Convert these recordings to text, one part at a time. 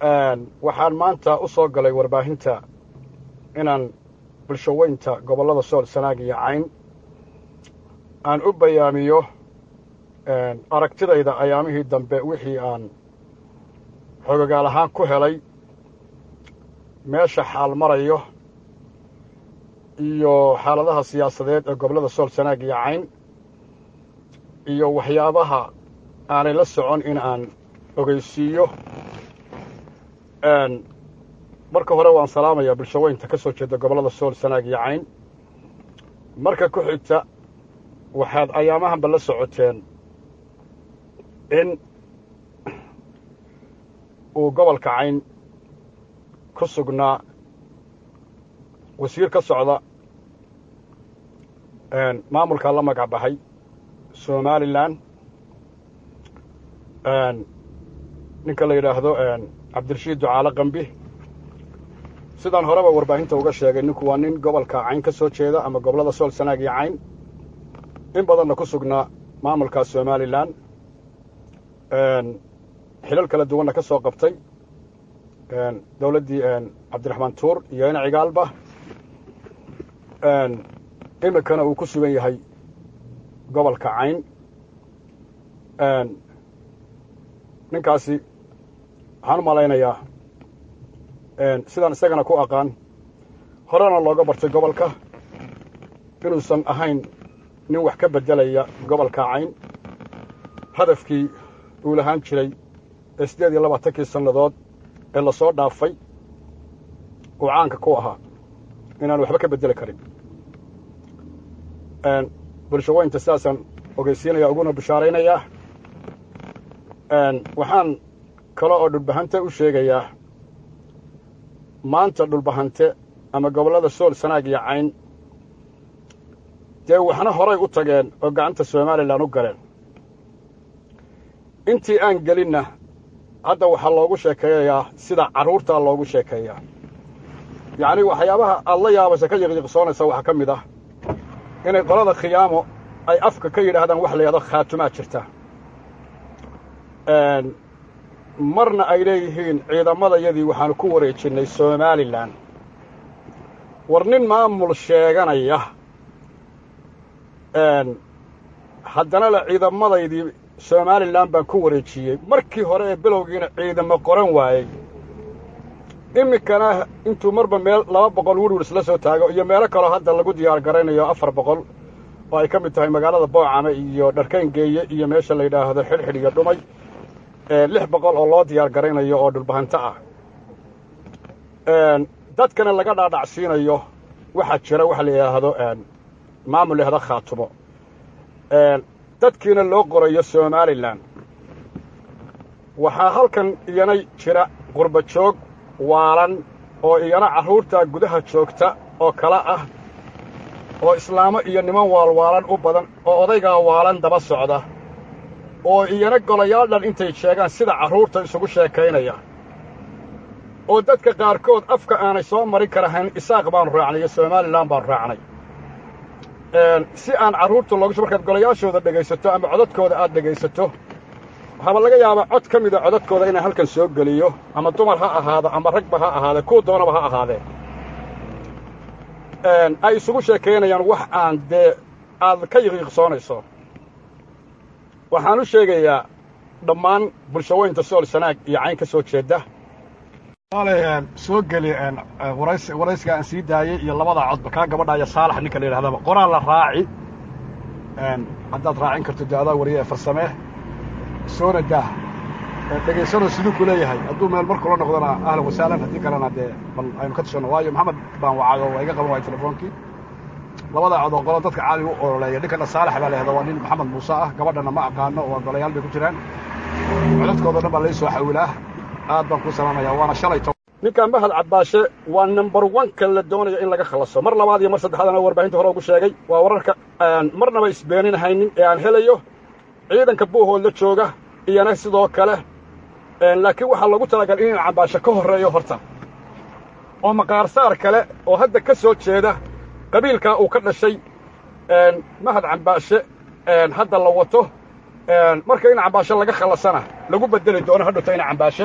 waxaan maanta u soo galay warbaahinta inaan bulshaweynta gobollada sool sanaag iyo cayn aan u bayaamiyo aragtidayda ayaamihii dambe wixii aan xogogaal ahaan ku helay meesha xaal marayo iyo xaaladaha siyaasadeed ee gobollada sool sanaag iyo cayn iyo waxyaabaha aanay la socon in aan ogeysiiyo marka hore waan salaamayaa bulshaweynta ka soo jeeda gobollada sool sanaag iyo cayn marka ku xigta waxaad ayaamahanba la socoteen in uu gobolka cayn ku sugnaa wasiir ka socda maamulkaa la magac baxay somalilan ninka la yidhaahdo cabdirashiid ducaale qambi sidaan horeba warbaahinta uga sheegay ninku waa nin gobolka cayn ka soo jeeda ama gobollada sool sanaag iyo cayn in badanna ku sugnaa maamulkaa somalilan xilal kala duwanna ka soo qabtay dowladdii cabdiraxmaan tuur iyo ina cigaalba iminkana uu ku sugan yahay gobolka cayn ninkaasi waxaan u malaynayaa sidaan isagana ku aqaan horena looga bartay gobolka inuusan ahayn nin wax ka beddelaya gobolka cayn hadafkii uu lahaan jiray ee siddeed iyo labaatankii sannadood ee la soo dhaafay uu caanka ku ahaa inaan waxba ka beddeli karin bulshaweynta sidaasaan ogeysiinaya uguna bishaaraynayaa waxaan kale oo dhulbahante u sheegayaa maanta dhulbahante ama gobollada sool sanaag iyo cayn dee waxna horay u tageen oo gacanta somalilan u galeen intii aan gelinna hadda waxaa loogu sheekeeyayaa sida carruurtaa loogu sheekeeyaa yacnii waxyaabaha aad la yaabaysa ka yiqyiqsoonaysa waxaa ka mid ah inay qolada khiyaamo ay afka ka yidhaahdaan wax la yidhahdo khaatumaa jirta marna ay leeyihiin ciidamadayadii waxaanu ku wareejinnay somalilan war nin maamul sheeganaya haddana le ciidamadaydii somalilan baan ku wareejiyey markii hore ee bilowgiina ciidamo qoran waayey iminkana intuu marba meel laba boqol wirwils la soo taago iyo meelo kaloo hadda lagu diyaar garaynayo afar boqol oo ay ka mid tahay magaalada boocame iyo dharkayngeeye iyo meesha la yidhaahdo xidhxidh iyo dhumay lix boqol oo loo diyaar garaynayo oo dhulbahanto ah dadkana laga dhaadhacsiinayo waxaa jira waxa la yidhaahdo maamul yahda khaatumo dadkiina loo qorayo somalilan waxaa halkan iyana jira qurba joog waalan oo iyana carruurtaa gudaha joogta oo kala ah oo islaamo iyo niman waalwaalan u badan oo odaygaa waalan daba socda oo iyana golayaal dhan intay sheegaan sida carruurta isugu sheekaynaya oo dadka qaarkood afka aanay soo marin karahayn isaaq baanu raacnay iyo somalilan baanu raacnay si aan carruurta loogu markaad golayaashooda dhegaysato ama codadkooda aad dhegaysato waxaaba laga yaabaa cod ka mida codadkooda inaan halkan soo geliyo ama dumar ha ahaado ama ragba ha ahaadee kuwa doonaba ha ahaadee ay isugu sheekaynayaan wax aan dee aad ka yiqiiqsoonayso waxaan u sheegayaa dhammaan bulshaweynta sool sanaag iyo cayn ka soo jeedda soo geli waraysiga aan sii daayey iyo labadaa codba kaa gabadha iyo saalax ninka la yidhahdaba qoraal la raaci haddaad raacin karto de adaa wariye ee farsamee soona daah dhegaysanoo siduu ku leeyahay hadduu meel mar kula noqdona ahlan wasaalan haddii kalena dee bal aynu ka tashanno waayo maxamed baan wacayo waa iga qaban waaya telefoonkii labadaa cod oo qolo dadka caali u ololeeya ninkana saalax baa la yahda waa nin maxamed muuse ah gabadhana ma aqaano waa golayaal bay ku jiraan codadkooda dhan baa lai soo xawilaa aad baan kuu salaamayaa waana shalay ninkan mahad cabbaashe waa number oneka la doonaya in laga khallaso mar labaad iyo mar saddexaadana warbaahinta hore ugu sheegay waa wararka marnaba isbeeninahaynin ee aan helayo ciidanka buuhood la jooga iyana sidoo kale laakiin waxaa loogu talagalay inuu cabbaashe ka horreeyo horta oo maqaarsaar kale oo hadda ka soo jeeda qabiilkaa uu ka dhashay mahad cambaashe hadda la wato marka in cambaashe laga khallasana lagu bedeli doono hadhowta ina cambaashe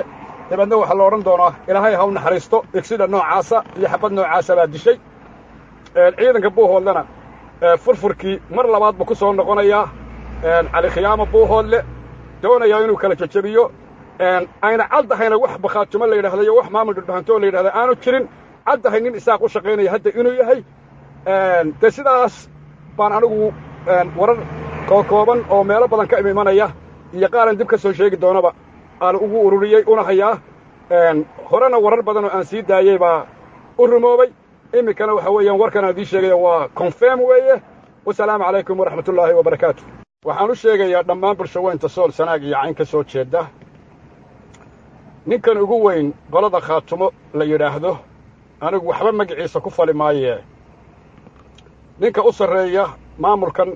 dabeedna waxaa la odhan doonaa ilaahay ha u naxariisto igsida noocaasa iyo xabad noocaasa baa dishay ciidanka buuhoodlena furfurkii mar labaad buu ku soo noqonayaa cali khiyaamo buuhoodle doonayaa inuu kala jejebiyo ayna caddahayna wax bakhaatumo la yidhahda iyo wax maamul dhudhahantoo la yidhahda aanu jirin caddahay nin isaaq u shaqaynaya hadda inuu yahay dee sidaas baan anigu warar kookooban oo meelo badan ka imimanaya iyo qaaran dib ka soo sheegi doonaba aan ugu ururiyey una hayaa horena warar badan oo aan sii daayey baa u rumoobay iminkana waxa weeyaan warkan aan idiin sheegaya waa confirm weeye wasalaamu calaykum waraxmat ullaahi wabarakaatu waxaan u sheegayaa dhammaan bulshaweynta sool sanaag iyo cayn ka soo jeedda ninkan ugu weyn qolada khaatumo la yidhaahdo anigu waxba magaciisa ku fali maayee ninka u sarreeya maamulkan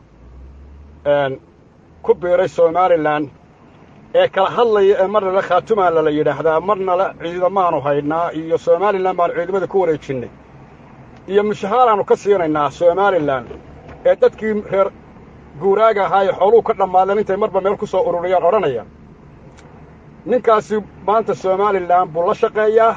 ku biiray somalilan ee kala hadlaya ee marna le khaatumaala la yidhaahdaa marna le ciidamaanu haydnaa iyo somalilan baanu ciidamada ku wareejinnay iyo mushahaaraannu ka siinaynaa somalilan ee dadkii reer guuraaga ahaa ee xooluhu ka dhammaadeen intay marba meel ku soo ururiyaan odhanaya ninkaasi maanta somalilan buu la shaqeeyaa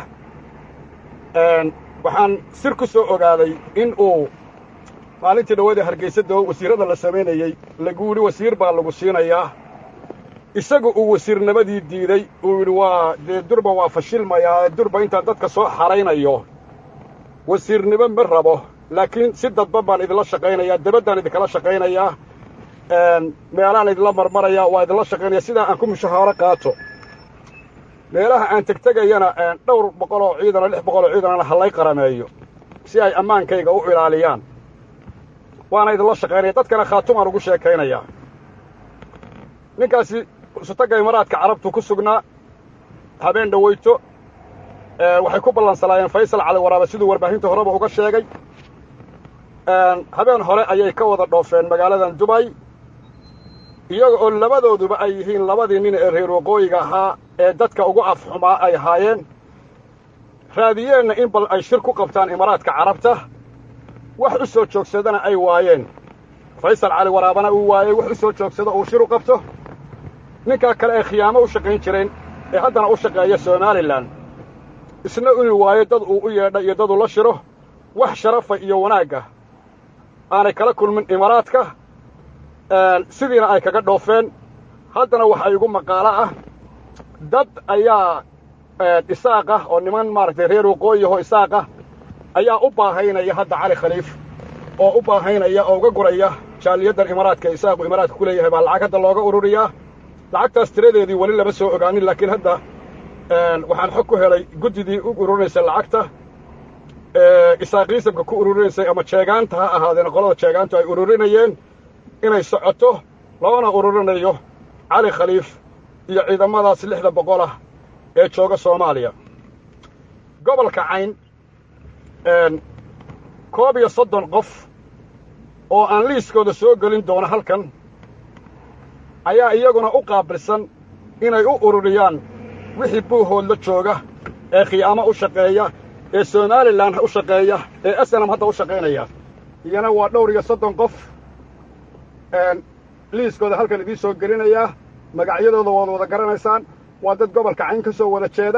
waxaan sir ku soo ogaaday in uu maalintii dhawadii hargaysadoo wasiirrada la samaynayey lagu yidhi wasiir baa lagu siinayaa isagu uu wasiirnimadii diiday uu yidhi waa dee durba waa fashilmayaa durba intaan dadka soo xaraynayo wasiirnimo ma rabo laakiin si dadban baan idinla shaqaynayaa dabaddaan idinkala shaqaynayaa meelaan idinla marmarayaa waa idinla shaqaynaya sidaa aan ku mushahaaro qaato meelaha aan tegtegayana dhowr boqoloo ciidana lix boqoloo ciidanana hallay qarameeyo si ay ammaankayga u ilaaliyaan waana idinla shaqaynaya dadkana khaatumaan ugu sheekaynayaa ninkaasi sutagga imaaraadka carabtu ku sugnaa habeen dhawayto waxay ku ballansanaayeen faysal cali waraaba siduu warbaahinta horeba uga sheegay habeen hore ayay ka wada dhoofeen magaaladan dubay iyaga oo labadooduba ay yihiin labadii nin ee reer waqooyiga ahaa ee dadka ugu afxumaa ay ahaayeen raadiyeenna in bal ay shir ku qabtaan imaaraadka carabta wax u soo joogsadana ay waayeen faysal cali waraabana uu waayey wax u soo joogsado uu shir u qabto ninkaa kale ay khiyaamo u shaqayn jireen ee haddana u shaqeeya somalilan isna inuu waayo dad uu u yeedha iyo dad uu la shiro wax sharafa iyo wanaagga aanay kala kulmin imaaraadka sidiina ay kaga dhoofeen haddana waxa igu maqaalo ah dad ayaa isaaqah oo niman maaragtay reer waqooyiho isaaqah ayaa u baahaynaya hadda cali khaliif oo u baahaynaya oo uga guraya jaaliyaddan imaaraadka isaaqu imaaraadka ku leeyahay baa lacag hadda looga ururiyaa lacagtaas tiradeedii weli lama soo ogaanin laakiin hadda waxaan xog ku helay guddidii u ururinaysay lacagta isaaqiisabka ku ururinaysay ama jeegaanta ha ahaadeen qolada jeegaantu ay ururinayeen inay socoto loona ururinayo cali khaliif iyo ciidamadaas lixda boqol ah ee jooga soomaaliya gobolka cayn koob iyo soddon qof oo aan liiskooda soo gelin doono halkan ayaa iyaguna u qaabilsan inay u ururiyaan wixii buuhoodla jooga ee khiyaamo u shaqeeya ee somalilan u shaqeeya ee asanam hadda u shaqaynaya iyana waa dhowr iyo soddon qof liiskooda halkan idiin soo gelinayaa magacyadooda waad wada garanaysaan waa dad gobolka cayn ka soo wada jeeda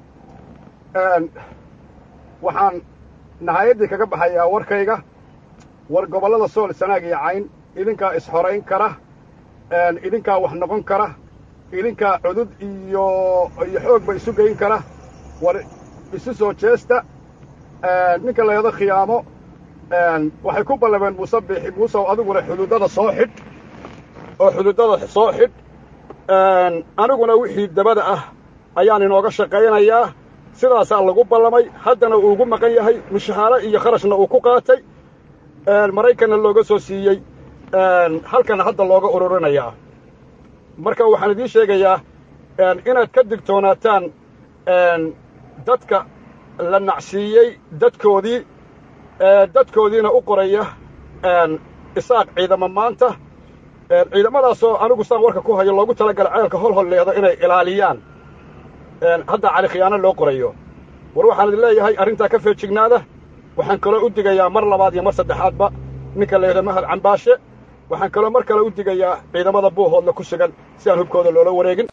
waxaan nahayaddii kaga baxayaa warkayga war gobollada sool sanaag iyo cayn idinkaa ishorayn kara idinkaa wax noqon kara idinkaa cudud iyo iyo xoogba isu geyn kara war isu soo jeesta ninka layado khiyaamo waxay ku ballameen muuse biixi muusew adiguna xuduuddada soo xidh oo xuduuddada soo xidh aniguna wixii dabada ah ayaan inooga shaqaynayaa sidaasaa lagu ballamay haddana uu ugu maqan yahay mushahaaro iyo kharashna uu ku qaatay maraykanna looga soo siiyey halkana hadda looga ururinayaa marka waxaan idiin sheegayaa inaad ka digtoonaataan dadka la nacsiiyey dadkoodii dadkoodiina u qoraya isaaq ciidamo maanta ciidamadaasoo anigu saan warka ku hayo loogu talagala ceelka hol holleeda inay ilaaliyaan hadda cali khiyaano loo qorayo war waxaan idin leeyahay arrintaa ka feejignaada waxaan kaloo u digayaa mar labaad iyo mar saddexaadba ninka layidhahdo mahad cambaashe waxaan kaloo mar kale u digayaa ciidamada buuhoodla ku sugan si aan hubkooda loola wareegin